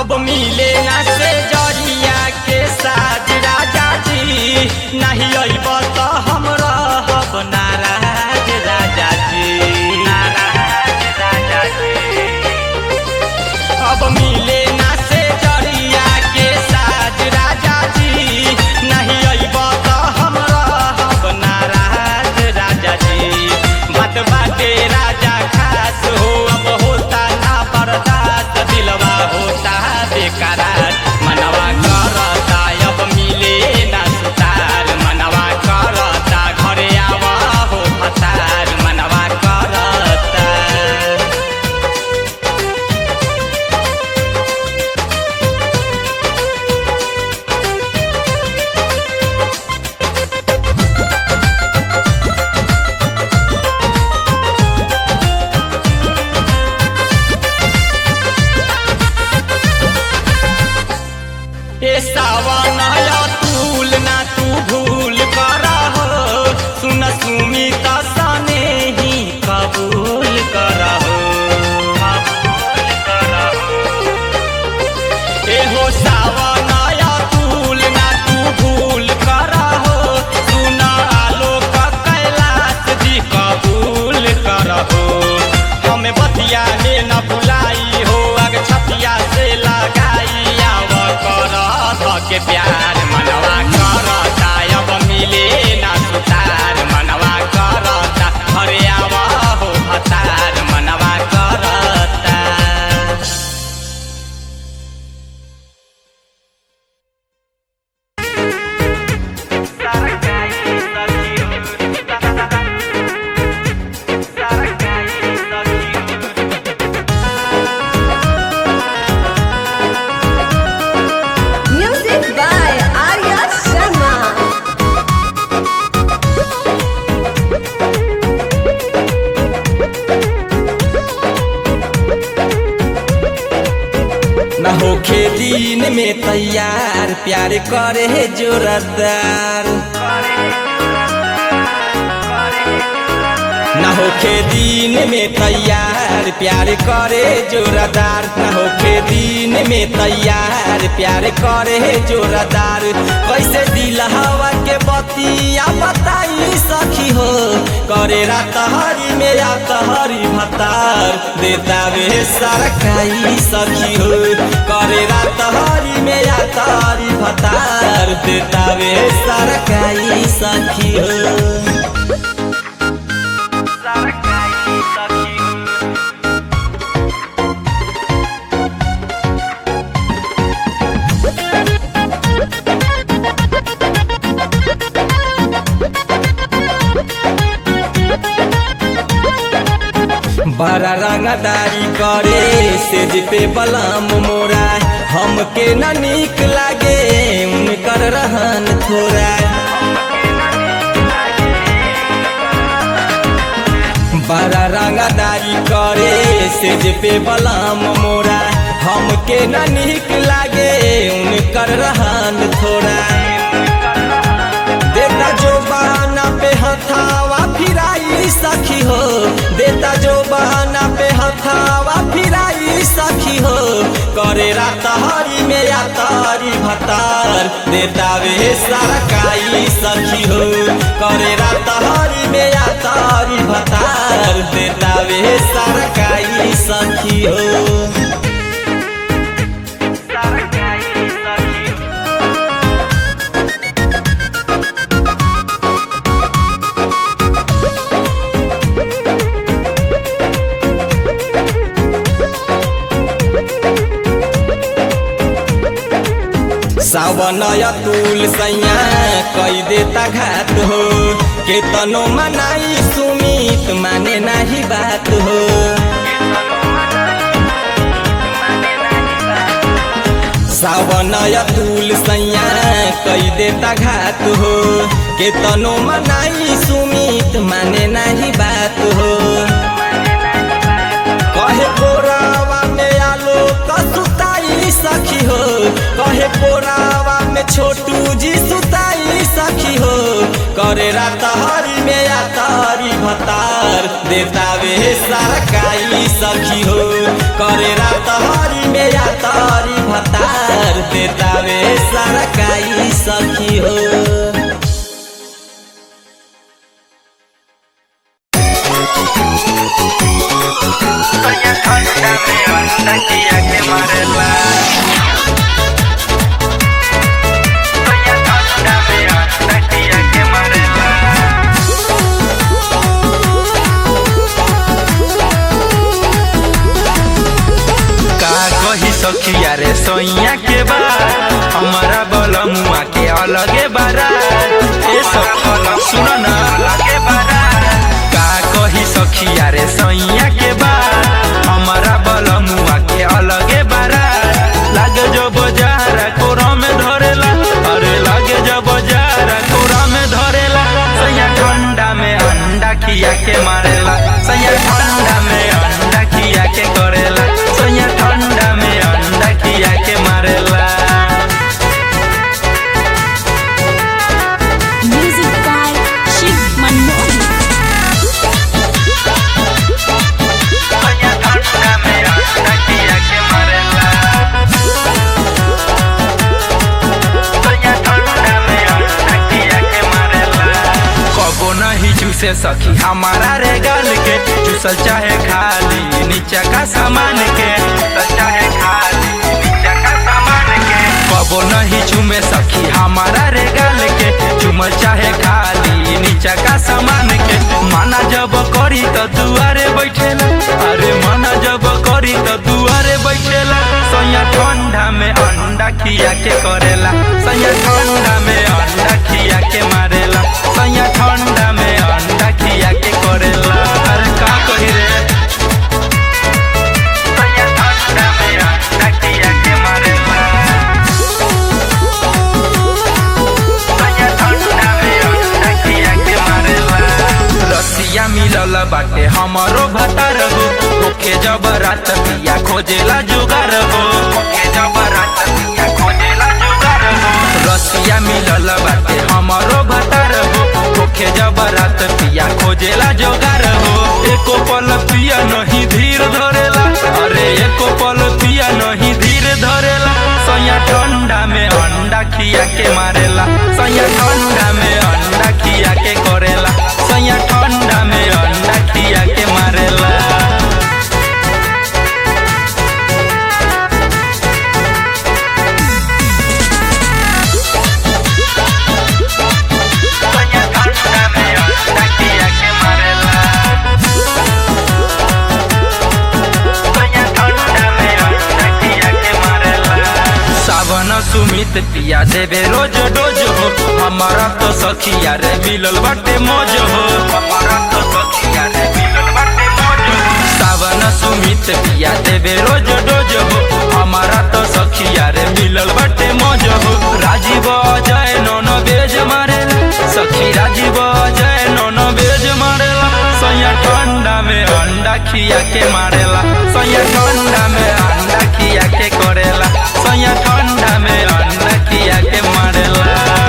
अब मिले ना से जरिया के साथ राजा जी नहीं अइब तो हम रहब नाराज राजा जी नाराज राजा जी अब मिले ना से जरिया के साथ राजा जी नहीं अइब तो हम रहब नाराज राजा जी बात बाटे राजा खास हो अब होता ना बर्दाश्त दिलवा होता बेकरार मनवा करता अब मिले ना सुतार मनवा करता घरे आवा हो फतार मनवा करता ए सावन अतुल ना तू भूल कर हो सुन सुमित सने ही कबूल कर हो ए हो सावन अतुल ना तू भूल कर हो सुन आलोक कैलाश जी कबूल कर हो हमें बतिया में न भुलाई हो अग छतिया से लगाई आव कर के प्यार मनवा करता अब मिले ना सुतार मनवा करता हरे आव हो हतार मनवा करता Music by Arya Sharma. न होखे दिन में तैयार प्यार करे जोरदार न होखे दिन में तैयार प्यार करे जोरदार न होखे दिन में तैयार प्यार करे जोरदार कैसे दिल हवा के बतिया बताई सखी हो करे रात हरी में रात हरी भतार देता वे सरकाई सखी हो करे रात हरी में रात हरी भतार देता वे सरकाई सखी हो बड़ा रंगदारी करे सेज पे बलम मोरा हमके न नीक लागे उनकर रहन थोड़ा बड़ा रंगदारी करे सेज पे बलम मोरा हमके न नीक लागे उनकर रहन थोड़ा देता जो बहाना पे हथावा फिराई सखी हो देता जो बहाना पे हथावा फिराई सखी हो करे रात हरी में या तारी भतार देता वे सरकाई सखी हो करे रात हरी में या तारी भतार देता वे सरकाई सखी हो सरकाई सखी हो सावन अतुल सैया कई देता घात हो केतनो मनाई सुमित माने नाही बात हो सावन अतुल सैया कई देता घात हो केतनो मनाई सुमित माने नाही बात हो कहे कोरावा में आलो कसुताई सखी हो कहे कोरावा में छोटू जी सुताई सखी हो करे रात हरी में या तारी भतार देता वे सरकाई सखी हो करे रात हरी में या तारी भतार देतावे सरकाई सखी हो का कही सखिया रे सोइया के बाद हमारा बलमुआ के अलगे बारात ए सखी सुनो ना का कही सखिया रे सोइया के बाद हमारा बलमुआ के अलगे बारात लागे जो बजारा कोरा में धरेला अरे लागे जो बजारा कोरा में धरेला सैया ठंडा में अंडा खिया के मारेला सैया ठंडा में अंडा खिया के करेला सैया ठंडा में अंडा खिया के मारेला Music by Shiv Manmohan. सैया ठंडा में अंडा खिया के मारेला सैया ठंडा में अंडा खिया के मारेला कबो नहीं चूसे सखी हमारा रे गाल के चूसल चाहे खाली नीचा का सामान के चूसल चाहे खाली नीचा का सामान के कबो नहीं चूमे सखी हमारा रे गाल के चूमल चाहे खाली नीचा का सामान के माना जब करी तो दुआरे बैठेला अरे माना जब करी तो दुआरे बैठेला सैया ठंडा में अंडा खिया के करेला सैया ठंडा में अंडा खिया के मारेला सैया ठंडा में अंडा खिया के करेला अरे का कही रे सैया ठंडा में अंडा खिया के मारेला सैया ठंडा में अंडा खिया के मारेला रसिया मिलल बाटे हमरो भतार हो ओके जब रात पिया खोजेला जुगार हो ओके जब रात पिया खोजेला जुगार हो रसिया मिलल बाटे हमरो भतार हो ओके जब रात पिया खोजेला जुगार हो एको पल पिया नहीं धीर धरेला अरे एको पल पिया नहीं धीर धरेला सैया ठंडा में अंडा खिया के मारेला सैया ठंडा में अंडा खिया के करेला सैया ठंडा में अंडा खिया के मारेला सैया ठंडा में अंडा खिया के मारेला सैया ठंडा में अंडा खिया के मारेला सावन सुमित पिया देवे रोज डोज हो हमारा तो सखिया रे मिलल बाटे मौज हो हमारा तो सखिया रे मिलल बाटे मौज हो सावन सुमित पिया देवे रोज डोज हो हमारा तो सखिया रे मिलल बाटे मौज हो राजीव अजय नौन बेज मारेला सखी राजीव अजय नौन बेज मारेला सैया ठंडा में अंडा खिया के मारेला सैया ठंडा में अंडा खिया के करेला सैया ठंडा में अंडा खिया के मारेला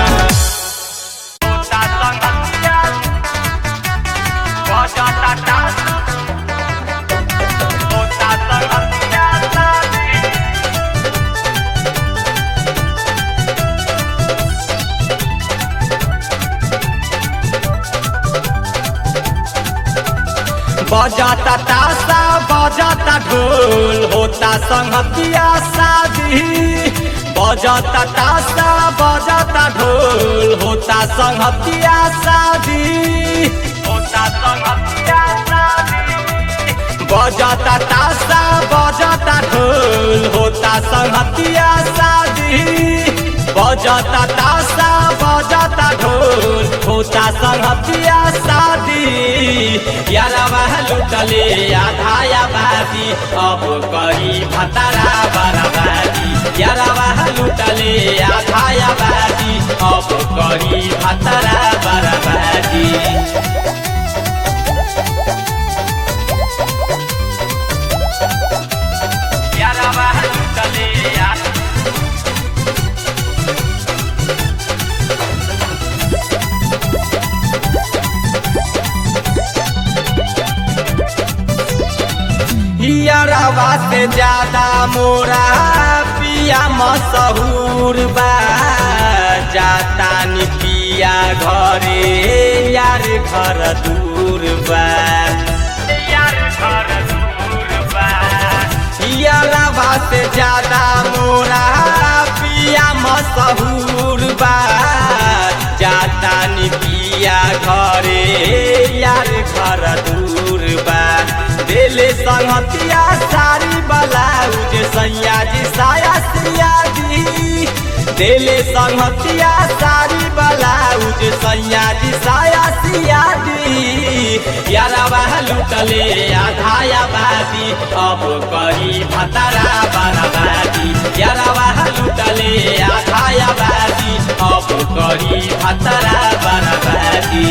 बजाता तासा बजाता ढोल होता संगतिया शादी बजाता तासा बजाता ढोल होता संगतिया शादी होता संगतिया शादी बजाता तासा बजाता ढोल होता संगतिया शादी बजाता तासा बजाता ढोल होता संगतिया शादी यारवा लुटले आधा आबादी अब करी भतारा बराबादी यारवा लुटले आधा आबादी अब करी भतारा बराबादी यारवा लुटले आधा यार यारवा से ज्यादा मोरा पिया मशहूर बा जाता नि पिया घरे यार घर दूर बा यार घर दूर बा यारवा से ज्यादा मोरा पिया मशहूर बा जाता नि पिया घरे यार घर दूर बा देले संगतिया सारी बलाउज सैया जी साया सिया जी देले संगतिया सारी बलाउज सैया जी साया सिया जी यारवा लुटले आधाया बादी अब करी भतरा बराबादी यारवा लुटले आधाया बादी अब करी भतरा बराबादी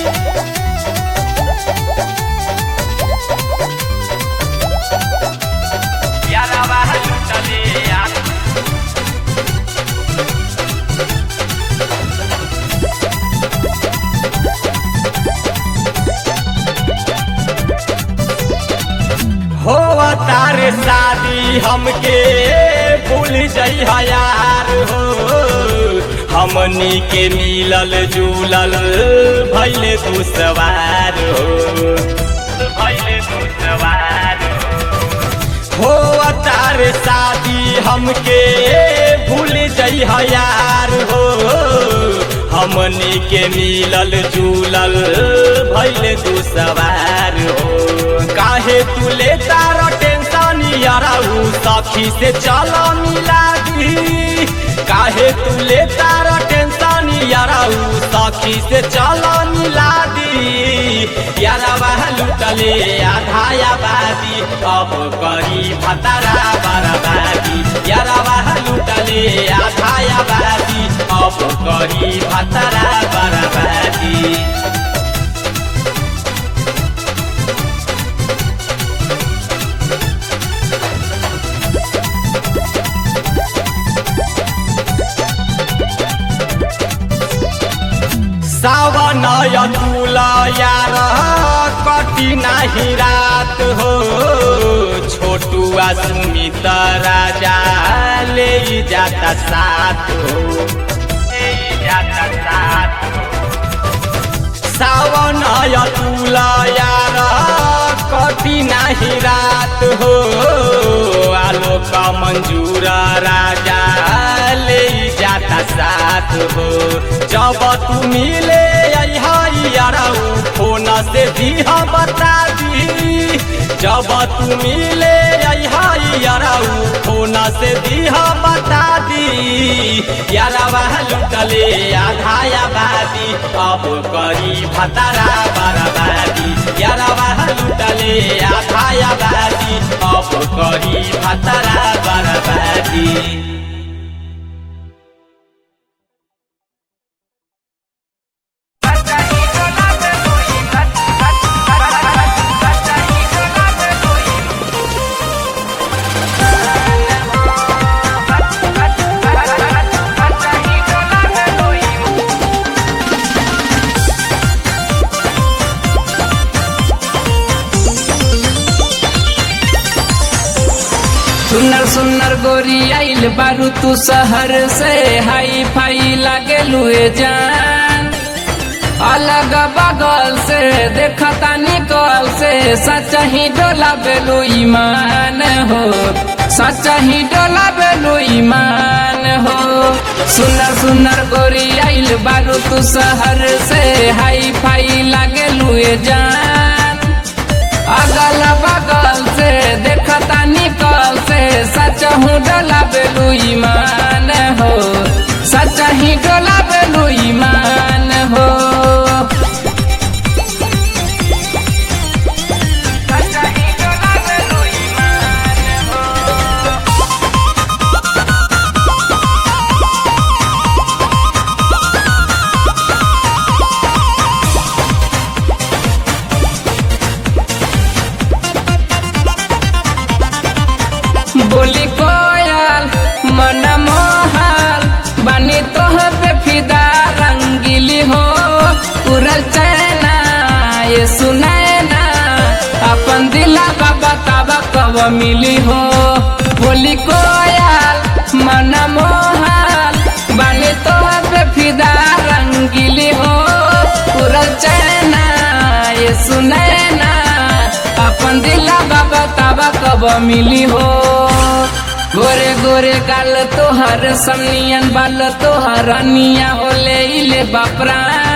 यारवा लुटले आ हो तार शादी हमके भूल जाइ यार हो हमनी के मिलल जुलल भैले तू सवार हो भैले तू सवार हो तार शादी हमके भूल जाइ यार हो हमनी के मिलल जुलल भैले तू सवार हो काहे तू ले तार टेंशन याराऊ सखी से चल मिला दी काहे तू ले तार टेंशन याराऊ सखी से चल मिला दी यारवा लुटले आधाया बादी अब करी भतरा बरबादी यारवा लुटले आधाया बादी अब करी भतरा बरबादी सावन तुला यार कटी नाही रात हो छोटुआ सुमित राजा ले जाता साथ हो ले जाता साथ सावन तुला यार कटी नाही रात हो आलोक मंजूर राजा ले जाता साथ हो जब तू मिले याराऊ फोन से दिहा बता दी जब तू मिले याराऊ फोन से दिहा बता दी यारवा लुटले आधाया बादी अब करी भतरा बरबादी यारवा लुटले आधाया बादी अब करी भतरा बरबादी सुनर सुनर गोरी आइल बारू तू शहर से हाई फाई लागे लुए जान अलग बगल से देखता निकल से सच ही डोला बेलू ईमान हो सच ही डोला बेलू ईमान हो सुनर सुनर गोरी आइल बारू तू शहर से हाई फाई लागे लुए जान अगल बगल से देखता निकल से सच हूँ डोला बेलू ईमान हो सच ही डोला बेलू ईमान हो सच ही डोला बेलू ईमान हो बोली कोयल मन मोहल बनी तोह पे फिदा रंगीली हो उड़ल चैना ये सुनैना अपन दिला बाबा ताबा कब कब मिली हो बोली कोयल मन मोहल बानी तो पे फिदा रंगीली हो पूरा चैना ये सुनैना अपन दिला बाबा ताबा कब मिली हो गोरे गोरे गाल तोहर सनियन बाल तोहर अनिया होले इले बापरा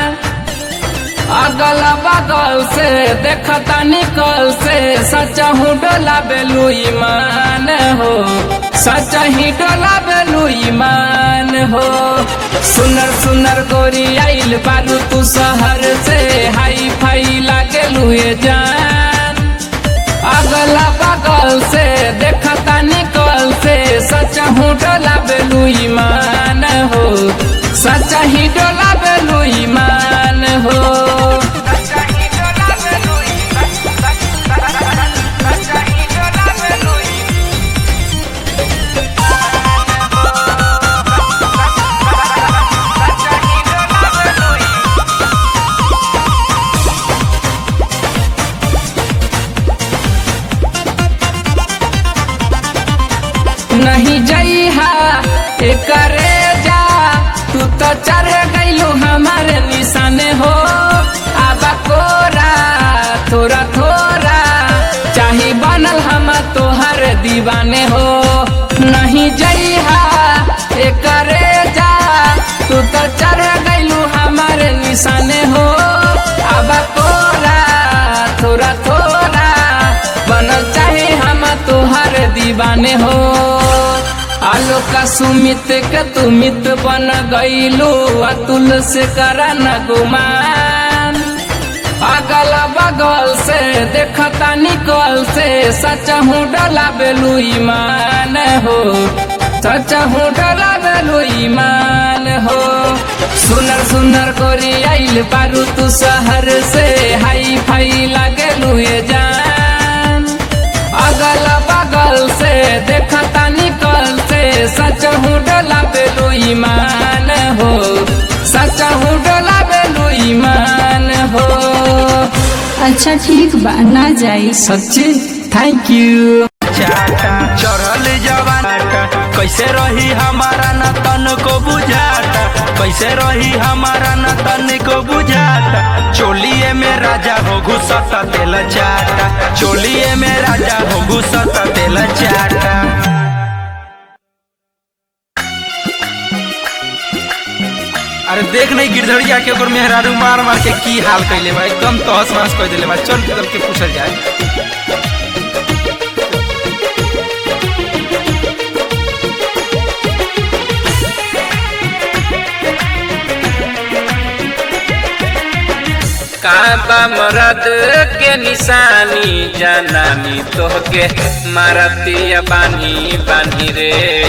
अगल बगल से देखता निकल से सच हूँ डोला बेलू ईमान हो सच ही डोला बेलू ईमान हो सुनर सुनर गोरी आइल बारू तू शहर से हाई फाई लागे लुए जान अगला बगल से देखता निकल से सच हूँ डोला बेलू ईमान हो सच ही डोला बेलू ईमान हो नहीं जइहा करे जा तू तो चढ़ गइलू हमारे निशाने हो आबा कोरा थोड़ा थोड़ा चाही बनल हम तोहर दीवाने हो नहीं जइहा करे जा तू तो चढ़ गइलू हमारे निशाने हो आबा कोरा थोड़ा थोड़ा बनल चाहे हम तोहर दीवाने हो आलो का सुमित के तू मित बन गईलू अतुल से करा न गुमान अगल बगल से देखता निकल से सच हूँ डला बेलू ईमान हो सच हूँ डला बेलू ईमान हो सुनर सुनर गोरी आइल बारू तू शहर से हाई फाई लागे लुए जान अगल बगल से देखता निकल से सच हूँ डोला बेलू ईमान हो सच हूँ डोला बेलू ईमान हो अच्छा ठीक बा ना जाई सच्ची थैंक यू चाटा चढ़ल जवाना कैसे रही हमारा न तन को बुझाता कैसे रही हमारा न तन को बुझाता चोलिए में राजा हो घुसता तेल चाटा चोलिए में राजा हो घुसता तेल चाटा अरे देख नहीं गिरधड़िया के ओकर मेहरारू मार मार के की हाल कैले बा एकदम तहस महस कर दिले बा चल के चल के पूछल जाए काबा मरद के निशानी जनानी तोहके मारतिया बानी बानी रे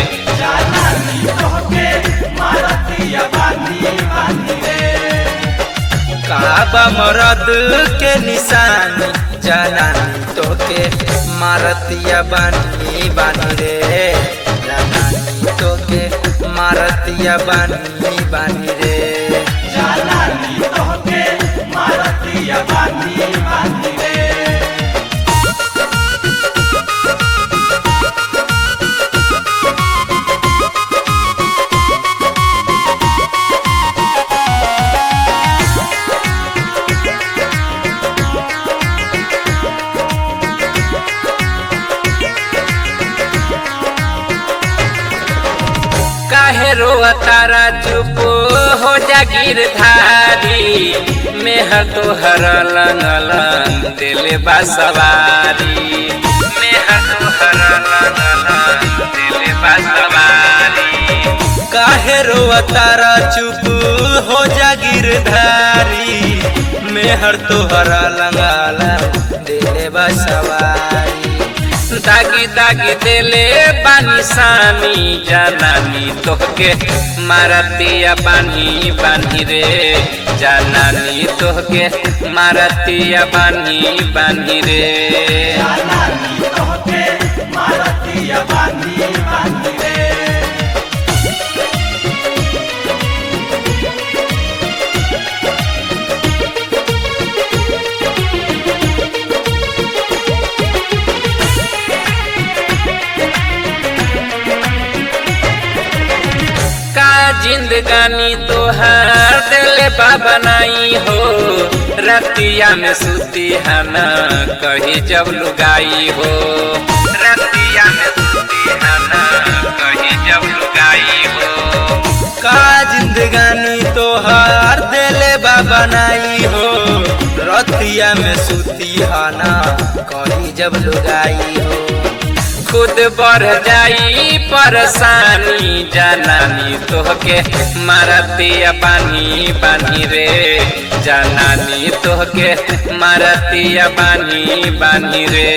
काबा मरद के निशानी जनानी तोहके मारतिया बानी बानी रे जनानी तोहके मारतिया बानी बानी रे काहे रोआ तारा चुप हो जा गिरधारी मेहर तोहर लंगलन दिल बा सवारी मेहर तोहर लंगलन दिल बा सवारी काहे रोआ तारा चुप हो जा गिरधारी मेहर तोहर लंगलन दिल बा सवारी दागी दागी देले बानी सानी जानानी तोहके मारतिया बानी बानी रे जानानी तोहके मारतिया बानी बानी रे जिंदगानी तोहार दिल बाबा नहीं हो रतिया में सुती है न कही जब लुगाई हो रतिया में सुती है न कही जब लुगाई हो का जिंदगानी तोहार देले बाबा नाई हो रतिया में सुती हाना कहीं जब लुगाई हो खुद बढ़ जाई परेशानी जनानी तोहके मारतिया पानी पानी रे जनानी तोहके मारतिया पानी पानी रे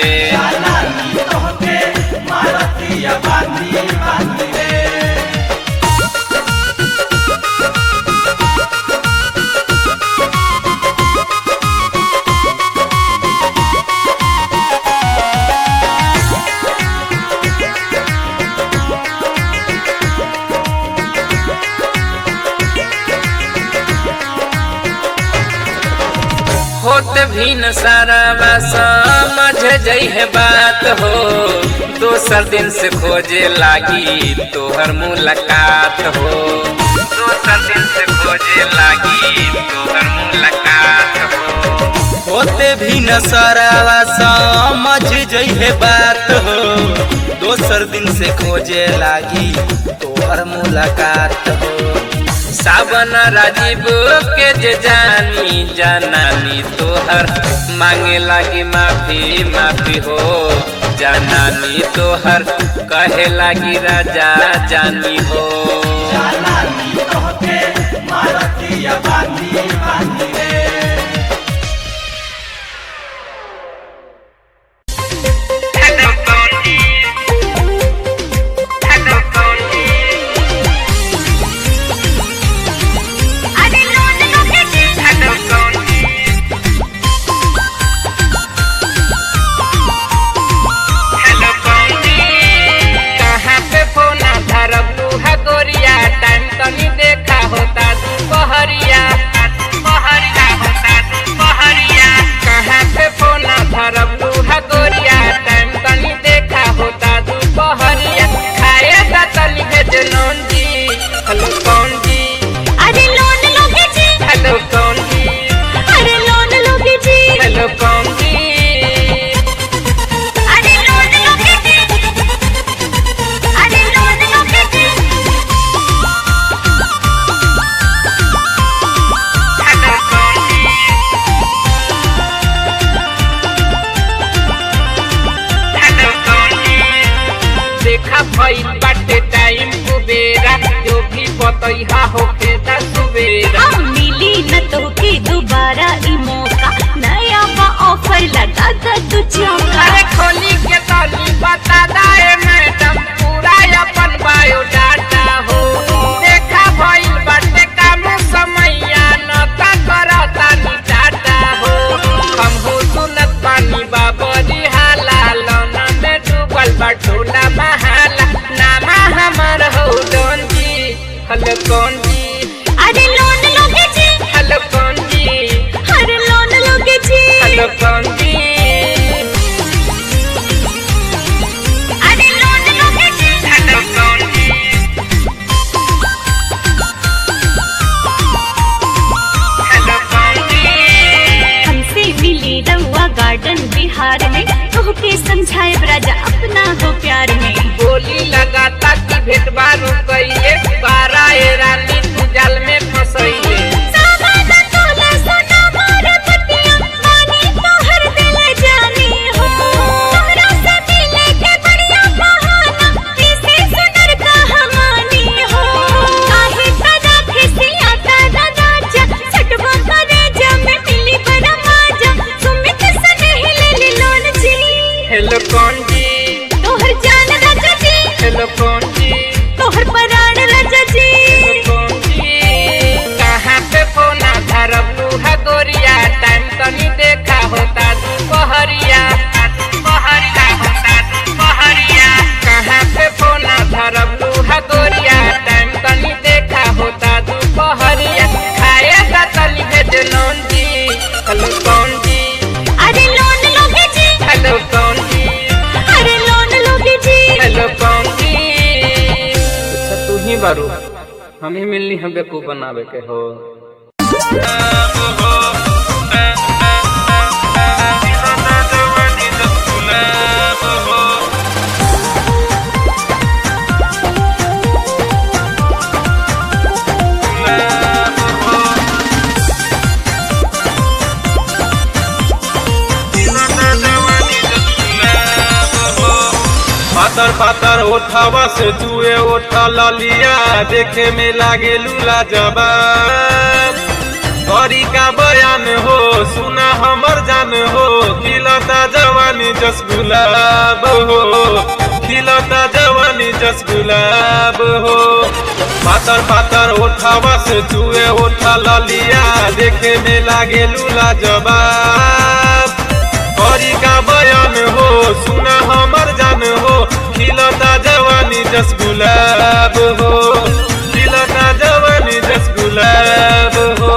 होत भी न सारा समझ जइहे बात हो दोसर दिन से खोजे लागी तोहर मुलाकात हो दोसर दिन से खोजे लागी तोहर मुलाकात हो होते भी न सरावा समझ जइहे बात हो दोसर दिन से खोजे लागी तोहर मुलाकात हो सावन राजीव के जे जानी जनानी तोहर मांगे लागी माफी माफी हो जनानी तोहर कहे लागी राजा जानी हो कहाँ पे फोना धरबू है गोरिया टाइम तनी देखा होता दुपहरिया दुपहरिया होता दुपहरिया कहाँ पे फोना धरबू है गोरिया टाइम तनी देखा होता दुपहरिया खाए दा तनी भेज नौन जी हेलो कौन जी अरे लोन लोगे जी हेलो कौन जी अरे लोन लोगे जी हेलो कौन जी अरे लोन लोगे जी अरे लोन लोगे जी हेलो कौन जी हेलो कौन जी देखा भई बाटे टाइम कुबेरा जो भी बतैहा होके दा सुबेरा अब मिली न तो के दोबारा ई मौका नया बा ऑफर लगा दा तू चौका अरे खोली के तनी बता दाए मैडम पूरा अपन बायोडाटा हो देखा भई बाटे काम समैया न ता करता नी डाटा हो हम हो सुनत पानी बाबरी हाला लौना में डूबल बटोला महाला नामा हमर हो डोन जी हेलो कौन जी अरे लोन लोगे जी हेलो कौन जी अरे लोन लोगे जी हेलो कौन जी अरे लोन लोगे जी हेलो कौन जी हेलो कौन जी हमसे मिली रउआ गार्डन बिहार में तोहके समझाए राजा अपना हो प्यार में गोली लगाता कि भेट बारू कइले बारा ए रानी तू जाल में फसैले सावादा तोला सोना मोर पतिया मानी तोहर दिल जानी हो तोहरा से मिले के बढ़िया बहाना इसे सुनर कहानी हो काहे तदा खिसिया तदा राजा सटवा करे जब मिली बड़ा मजा सुमित सने ले लोन जी हेलो कौन जी तोहर जान राजा जी हेलो कौन जी तोहर पराण राजा जी हेलो कौन जी कहाँ पे फोना धरबू है गोरिया टाइम तनी देखा होता दुपहरिया दुपहरिया होता दुपहरिया कहाँ पे फोना धरबू है गोरिया टाइम तनी देखा होता दुपहरिया खाए दा तनी भेज नौन जी हेलो कौन जी अरे लोन लोगे जी हेलो कौन जी अरे लोन लोगे जी हेलो कौन जी अच्छा तू ही बारू हम ही मिलनी हम बेकूफ बनावे के हो पातर पातर ओठावा से जुए ओठा ललिया देखे में लागे लूला जबाब गौरी का बयान हो सुना हमर जान हो खिलता जवानी जस गुलाब हो खिलता जवानी जस गुलाब हो पातर पातर ओठावा से जुए ओठा ललिया देखे में लागे लूला जबाब गौरी का बयान हो सुना हमर जान हो खिलता जवानी जस गुलाब हो खिलता जवानी जस गुलाब हो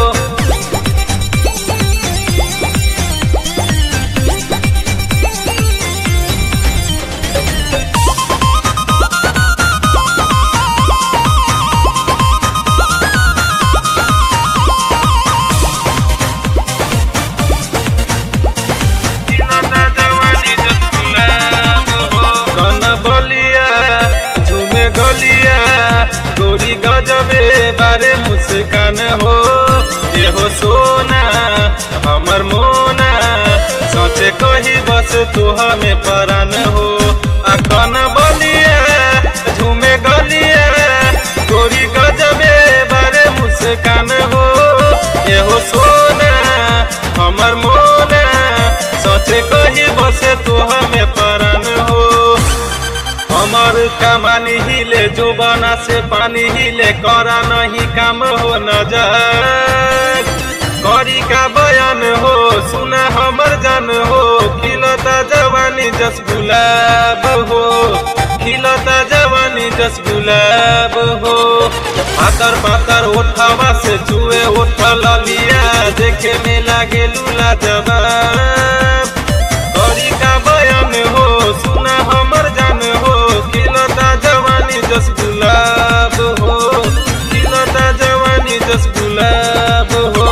कन बलिया झूमे गलिया गोरी गजबे बारे मुस्कान हो ये हो सोना हमर मोना सोचे कही बस तू हमें परान हो आ कन बलिया झूमे गलिया गोरी गजबे बारे मुस्कान हो ये हो सोना हमर मोना सोचे कही बसे तू हमें परान हो हमर कमानी हिले जुबाना से पानी हिले करा नहीं काम हो नजर करी का बयान हो सुना हमर जान हो खिलता जवानी जस गुलाब हो खिलता जवानी जस गुलाब हो पातर पातर ओठवा से चुए ओठ ललिया देखे में लागे लूला जवाब गौरी का बयान हो सुना हमर जान हो खिलता जवानी जस गुलाब हो खिलता जवानी जस गुलाब हो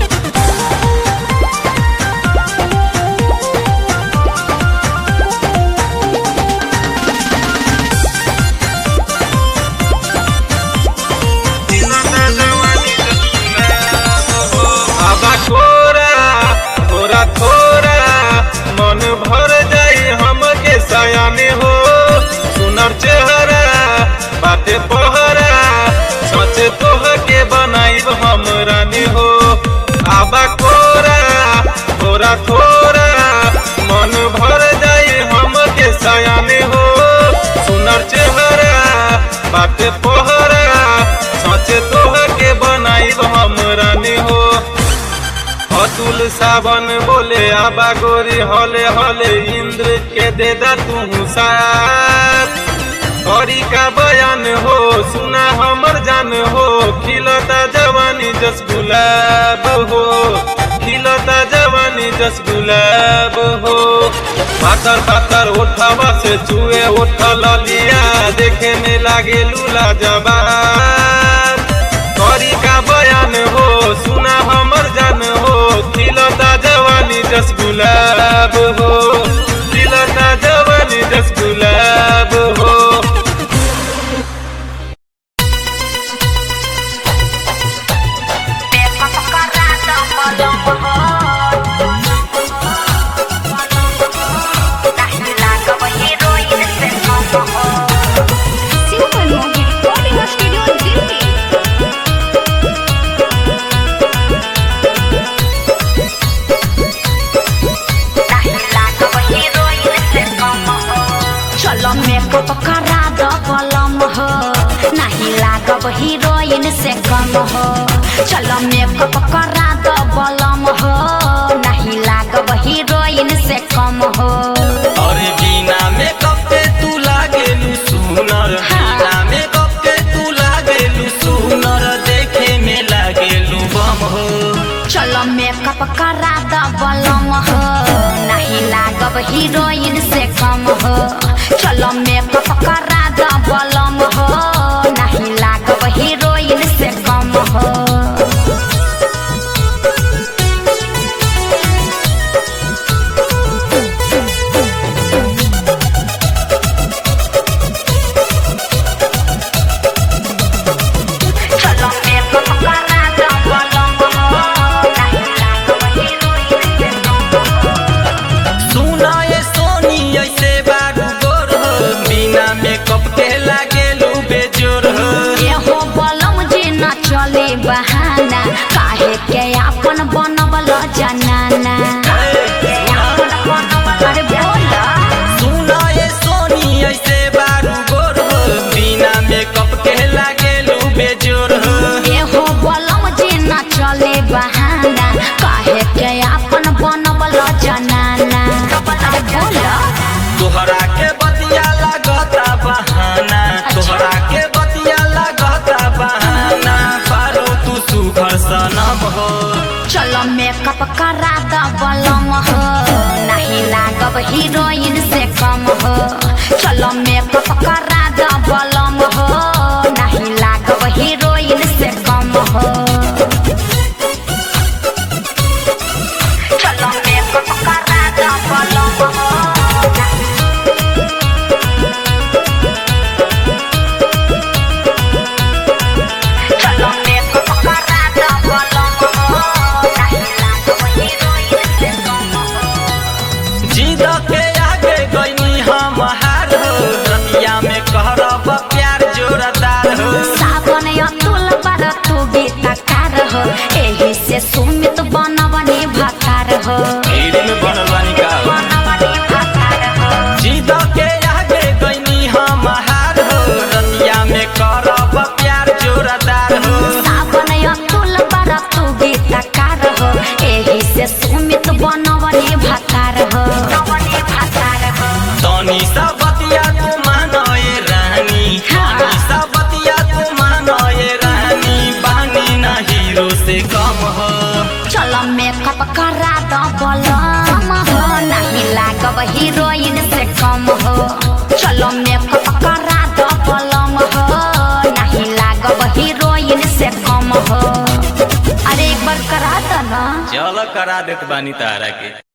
आबा कोरा थोड़ा थोड़ा मन भर जाई हमके सयाने हो सुनर चेहरा बाटे पहरा सचे तोह के बनाई हम रानी हो आबा कोरा थोड़ा थोड़ा मन भर जाई हमके सयाने हो सुनर चेहरा बाटे पहरा सचे तोह के बनाई हम रानी हो अतुल सावन बोले आबा गोरी हले हले इंद्र के दे दा तू साथ गौरी का बयान हो सुना हमर जान हो खिलता जवानी जस गुलाब हो खिलता जवानी जस गुलाब हो पातर पातर ओठवा से चुए ओठ ललिया देखे में लागे लूला जबान गौरी का बयान हो सुना हमर जान हो खिलता जवानी जस गुलाब हो खिलता जवानी जस गुलाब हो Super Movie Recording Studio Delhi. चलो मेकअप करा दो पलम हो नहीं लागब हीरोइन से कम हो चलो मेकअप करा दो पलम हो नहीं लागब हीरोइन से कम हो अरे बिना मेकअप के तू लागेलू सुनर बिना मेकअप के तू लागेलू सुनर देखे में लागेलू बम हो चलो मेकअप करा दो पलम हो नहीं लागब हीरोइन से कम हो चलो मेकअप करा दो पलम हो नहीं लागब हीरोइन से कम हो चलो मेकअप करा दो बोलम हो नहीं लागब हीरोइन से कम हो सुना ये सोनी ऐसे बारू गोर हो बिना मेकअप के लागेलू बेजोर हो एहो बलम जे न चले बहाना काहे के आपन बनबल जनाना अरे बोला सुना ये सोनी ऐसे बारू गोर हो बिना मेकअप के लागेलू बेजोर हो एहो बलम जे न चले बहाना काहे के आपन बनबल जनाना अरे बोला तोहरा के बतिया लागता बहाना तोहरा के बतिया लागता बहाना पारो तू सुघर सनम हो चलो मेकअप करा द बलम हो नहीं लागब हीरोइन से कम हो चलो मेकअप करा द बलम हो नहीं लागब हीरोइन से कम हो चलो मेकअप करा द बलम हो चलो मेकअप करा द बलम हो नहीं लागब हीरोइन से कम हो जिद के आगे गईनी हम हार हो रतिया में कहरब प्यार जोरदार हो सावन अतुल बर तू गीतकार हो एही से सुमित बनवनी भकार हो हीरे में बनल बानी का हो। बनवनी भकार हो जिद के आगे गईनी हम हार हो रतिया में करब प्यार जोरदार हो सावन अतुल बर तू गीतकार हो एही से सुमित बनवनी भकार हो बनवनी भकार हो तनी सा बतिया तू मानए रानी तनी सा बतिया तू मानए रानी बानी ना हीरो से कम हो चलो मेकअप करा दो बलम हो नहीं लागब हीरोइन से कम हो चलो मेकअप करा दो बलम हो नहीं लागब हीरोइन से कम हो अरे एक बार करा दो ना चल करा देत बानी तारा के